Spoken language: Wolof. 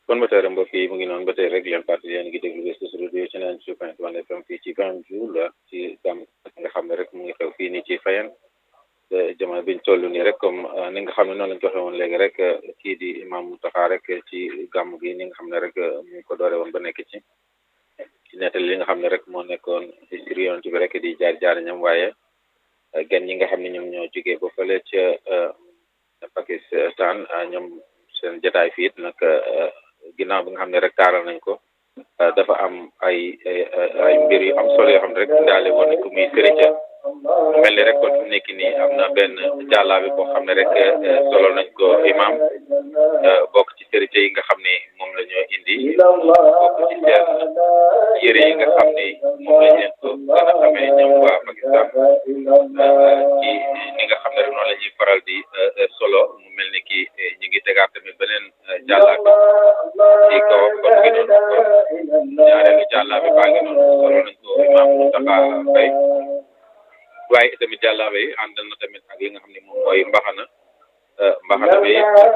kon ba tey mbokk yi mu ngi noonu ba tey rek leen parti yéen ngi déglu West Coast Radio ci naan point one FM fii ci Banjul ci gàmm nga xam ne rek mu ngi xew fii nii ci Fayen jamono biñ toll nii rek comme ni nga xam ne noonu lañ ko waxee woon léegi rek kii di imam Mountakha rek ci gàmm gi ni nga xam ne rek mu ngi ko doore woon ba nekk ci ci nettali li nga xam ne rek moo nekkoon history yoon bi rek di jaar jaar ñam waaye gan ñi nga xam ne ñoom ñoo jógee ba fële ca Pakistan ñoom seen jotaay fii it nag ginnaaw bi nga xam ne rek taaral nañ ko dafa am ay ay mbir yu am solo yoo xam ne rek daale woon nañ ko muy sëriñ mu mel ni rek kon fi mu nekk nii am na benn jàllaabi boo xam ne rek solo nañ ko imam bokk ci sëriñ yi nga xam ne moom la ñoo indi bokk ci seen yére yi nga xam ne moom lañ leen ko gën a xamee ñoom waa Pakistan ci ni nga xam ne rek noonu la ñuy faral di solo mu mel ni ki ñu ngi tegaat tamit beneen jàllaabi ci kaw kon ngi noonu kon ñaareelu jàllaabi baa ngi noonu solo nañ ko imam Moustapha Faye waaye tamit jàllaabe yi àndal na tamit ak li nga xam ne moom mooy mbaxana mbaxana bi